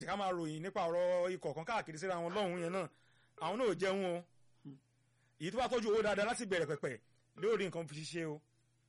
ká máa ròyìn nípa ọ̀rọ̀ ikọ̀ kan káàkiri síra wọn lọ́hùn yẹn náà àwọn náà ò jẹun o èyí tó bá tọ́jú owó dáadáa láti bẹ̀rẹ̀ pẹ̀pẹ̀ lórí nǹkan fi ṣiṣẹ́ o.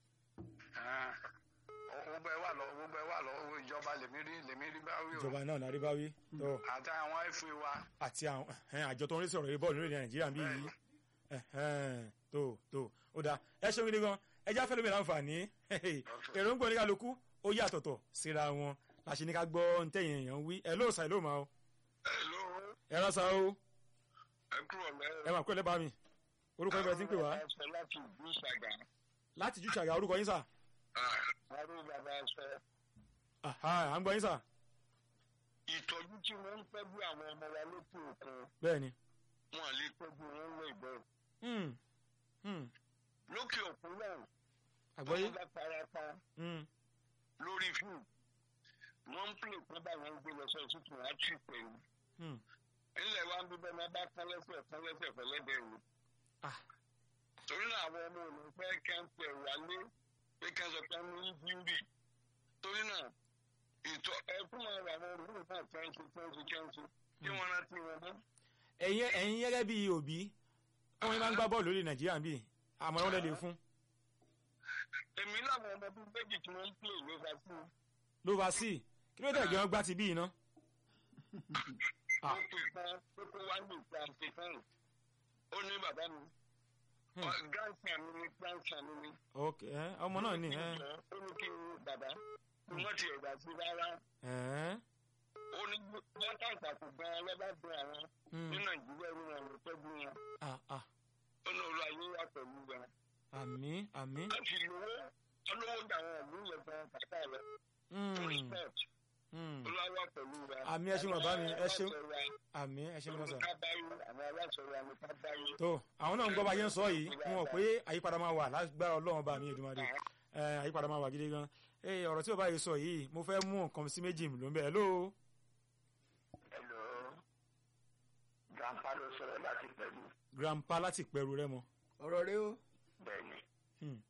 gbogbo ẹ wà lọ gbogbo ẹ wà lọ owó ìjọba lèmi rí lèmi rí báwí o ìjọba náà lárí báwí tó àti àwọn fa wa àti àwọn ẹhẹ́n, àjọ tó ń rí sọ̀rọ̀ yìí bọ́ọ̀lù lórí nàìjíríà bí yìí ẹhẹ́n, tó tó ó dáa ẹ ṣeun gidi gan ẹ já fẹ́lẹ́ mi láǹfààní èròǹgbò oníkàlùkù ó yàtọ̀tọ̀ síra wọn láṣẹ ní ká gbọ́ ntẹ̀yìn èèyàn wí ẹ lóòsàn ẹ lóò máa o hello ẹ ránṣà o ẹ kúrò lẹ́yìn. ẹ máa kúrò lẹ́bàá mi orúkọ ìbẹ̀rẹ̀ tí ń pè wá aṣọ láti ìlú ṣàgà láti jù ṣàgà orúkọ yín sà arú bàbá aṣọ Àhá, à ń gbọ́ yín sà ìtọ́jú tí wọ́n ń tọ́jú àwọn ọmọ wa lókè òkun bẹ́ẹ̀ ni wọn lè tọ́jú wọn lọ ìbọn Hmm, hmm, lókè òkun náà àgbọ́yé wọ́n bá parapa Hmm, lórí fíìmù wọ́n ń pè pé báwọn ń gbé lọ sọ ìtútù wọn á tì pẹ̀lú hmm. ilẹ̀ wa ń bí bẹ́ẹ̀ máa bá kán lẹ́sẹ̀ kán lẹ́sẹ̀ fẹ́lẹ́dẹ̀ ni Ah, torí náà àwọn ọmọ òun fẹ́ kẹ́ ń pẹ̀ wálé pé kẹ́ ń sọ pé ń ní bíbí torí náà ìtọ́ ẹkún máa rà àwọn olùkọ́ náà kẹ́ńtì kẹ́ńtì kẹ́ńtì kí wọ́n rántí wọn mọ́. ẹ̀yin ẹ̀yin gẹ́gẹ́ bí òbí ọmọ yín máa ń gbá bọ́ọ̀lù lórí nàìjíríà bí àmọ̀ràn wọn lè fún èmi láwọn ọmọ bíi méjì tí wọ́n ń pè ló fà sí i. ló bá sí kí ló dé ẹ̀gbẹ́ wọn gbá ti bí iná ó pè kan pé kó wá ní ìta àṣetán ó ní bàbá mi gáǹsà mi ní gáǹsà mi ní. ok ẹ, ọmọ náà ní ẹ ó ní kí n bàbá wọ́n ti ẹ̀dá sí rárá ẹ ó ní wọ́n tàǹtà kò gan-an lọ́ba bẹ àwọn Hmm. ní nàìjíríà ní wọn ò tọ́jú wọn ah ah ó ní olú ayé wà pẹ̀lú wọn. àmì àmì láti lówó olówó gbà wọn ìlú yẹn gan kàkà rẹ fún Hmm, sport hmm. olú ayé wà pẹ̀lú wọn. Àmì ẹ ṣeun bàbá mi, ẹ ṣeun. Àwọn aláṣẹ wa, àmì ẹ ṣe ní wọn sà. ní ká báyìí àwọn aláṣẹ wa ní ká báyìí. tó àwọn náà ń gbọ́ bá yẹn ń sọ yìí wọn mọ̀ pé àyípadà máa wà lágbára ọlọ́run bá mi Èdùmàrè ẹ àyípadà máa wà gidi gan ẹ ọ̀rọ̀ tí o bá yìí sọ yìí mo fẹ́ mú nǹkan sí méjì ló ń bẹ̀ hello hello grandpa ló sọ̀rọ̀ láti pẹ̀lú grandpa láti pẹ̀rù rẹ mọ. ọ̀rọ̀ rẹ o bẹ́ẹ̀ni Hmm.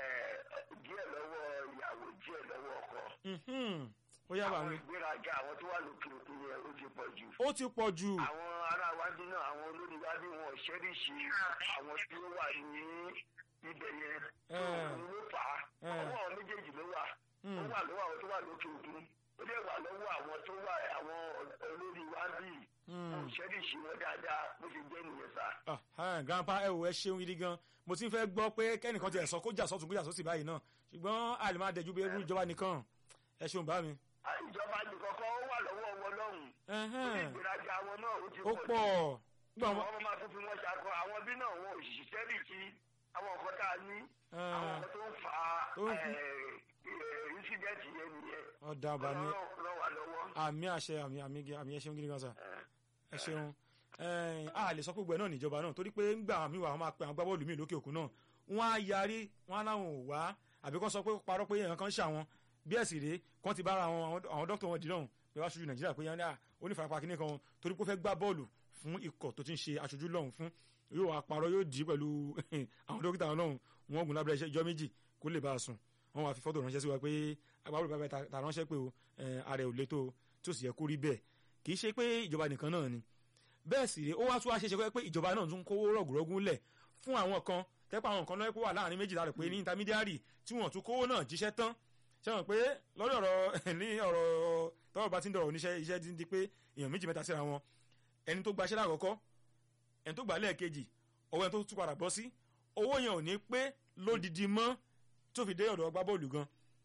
díẹ̀ lọ́wọ́ ìyàwó díẹ̀ lọ́wọ́ ọkọ. Mhm. ó yá bá àwọn mi ìgbéraga àwọn tó wà lókè òkun yẹn ó ti pọ̀ jù. ó ti pọ̀ jù àwọn ará wájú náà àwọn olórí wájú wọn ò ṣẹ́ríṣi àwọn tí ó wà ní ibẹ̀ yẹn tó Eh. òun ló fà á Eh. ọwọ́ àwọn méjèèjì ló wà ó Hmm. wà lọ́wọ́ àwọn tó wà lókè òkun ó dẹ̀ wà lọ́wọ́ àwọn tó wà àwọn olórí wájú yìí Hmm. wọn ò ṣẹ́ríṣi wọn dáadáa bó ṣe jẹ́ nìyẹn sá. Ah, ah, grandpa ẹ wò ẹ ṣeun gidi gan mo ti ń fẹ́ gbọ́ pé kẹ́nìkan tiẹ̀ sọ kó jà sọ́tún kó jà sósì báyìí náà ṣùgbọ́n a lè máa dẹjú bí irú ìjọba nìkan ẹ ṣeun bá mi. À, ìjọba nìkọ̀kọ́ ó wà lọ́wọ́ wọn lọ́hùn ó ní Ẹhẹ́n. ìgbéraga wọn náà ó ti ó pọ̀ jù. pọ̀ gbọ́ wọn. àwọn máa tún fi wọn ṣàkọ àwọn bí náà wọn ò ṣiṣẹ́ rí sí àwọn nǹkan tá a ní àwọn nǹkan tó ń fa Tó ń fi- ìṣídẹ́ẹ̀tì yẹn nìyẹn ọ̀dà bá mi ọlọ́run ràn wá lọ́wọ́. àmì àṣẹ àmì àmì àmì ẹ ṣeun gidi gan sa ẹ ṣeun Ẹ̀n, a lè sọ pé gbogbo ẹ náà níjọba náà torí pé ńgbà mi wà wọn máa pe àwọn agbábọ́ọ̀lù mi lókè òkun náà wọn á yarí wọn á láwọn ò wá àbí kán sọ pé parọ́ pé èèyàn kan ń ṣàwọn bí ẹ̀sìn rèé kán ti bára àwọn àwọn dókítà wọn dì náà pé wá aṣojú nàìjíríà pé yánni onífarapa kínní kan torí pé ó fẹ́ gbá bọ́ọ̀lù fún ikọ̀ tó ti ń ṣe aṣojú lọ́hùn fún yóò wá parọ́ yóò dì í pẹ̀lú àwọn dókítà wọn lọ́hùn wọn gùn lábẹ́rẹ́ iṣẹ́ ìjọ méjì kó lè bá a sùn wọn wá fi fọ́tò ránṣẹ́ sí wa pé agbábọ́ọ̀lù bàbá ta ta ránṣẹ́ pé o ẹ̀, ààrẹ ò létò tí ó sì yẹ kó rí bẹ́ẹ̀ kì í ṣe pé ìjọba nìkan náà ni bẹ́ẹ̀ sì rèé ó wá tún wá ṣe ṣe pé ìjọba náà tún kówó rọ̀gùrọ̀gùn lẹ̀ fún àwọn kan tẹ́pọ̀ àwọn kan lọ́wọ́ pé wà láàrin méjìlá rẹ̀ pé ní intermediary tí wọ́n tún kówó náà jíṣẹ́ tán ṣe wọ́n pé lọ́dọ̀ ọ̀rọ̀ ní ọ̀rọ̀ tọ́rọ̀ bá ti ń dọ̀rọ̀ oníṣẹ́ iṣẹ́ ti ń di pé èèyàn méjì mẹ́ta síra wọn ẹni tó gbaṣẹ́ lákọ̀ọ́kọ́ ẹni tó gbà lẹ́ẹ̀kejì ọwọ́ ẹni tó tún padà bọ́ sí owó yẹn ò ní pé lódìdí mọ́ tó fi dé ọ̀dọ̀ ọgbà bọ́ọ̀lù gan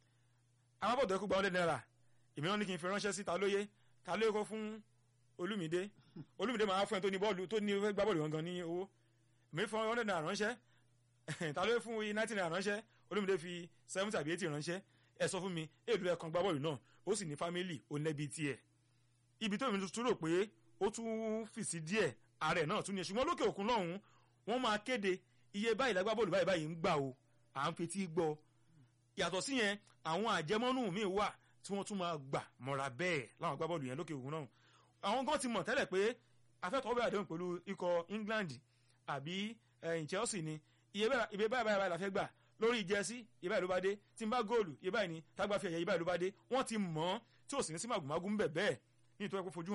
àwọn bọ̀dọ̀ ẹkú gba hundred naira èmi náà ní kí n fi ránṣẹ́ sí ta lóye ta lóye kó fún olúmídé olúmídé máa fún ẹ tó ní bọ́ọ̀lù tó ní fẹ́ gbá bọ́ọ̀lù gangan ní owó èmi fún hundred naira ránṣẹ́ ta lóye fún ninety naira ránṣẹ́ olúmídé fi seventy àbí eighty ránṣẹ́ ẹ sọ fún mi èlò ẹ̀kan gbá bọ́ọ̀lù náà ó sì ní fámìlì ó nẹ́bi tiẹ̀ ibi tó mi tún rò pé ó tún fìsí díẹ̀ ààrẹ náà tún ní ṣùgbọ́n lókè òkun lọ́hùn wọ́n máa kéde iye báyìí lágbá bọ́ọ̀lù báyìí báyìí ń gbà o à ń fetí gbọ́ yàtọ̀ sí yẹn àwọn àjẹmọ́nù míì wà tí wọ́n tún máa gbà mọ́ra bẹ́ẹ̀ láwọn agbábọ́ọ̀lù yẹn lókè òkun náà àwọn gan ti mọ̀ tẹ́lẹ̀ pé afẹ́tọ̀ bẹ̀rẹ̀ àdéhùn pẹ̀lú ikọ̀ England àbí ẹ̀yìn Chelsea ni iye báyìí iye báyìí báyìí la fẹ́ gbà lórí jẹ́sí iye báyìí ló bá dé tí n bá góòlù iye báyìí ni tágbà fi ẹ̀yẹ iye báyìí ló bá dé wọ́n ti mọ̀ tí ò sì ní sí màgùmágù ń bẹ̀ bẹ́ẹ̀ nítorí pé fojú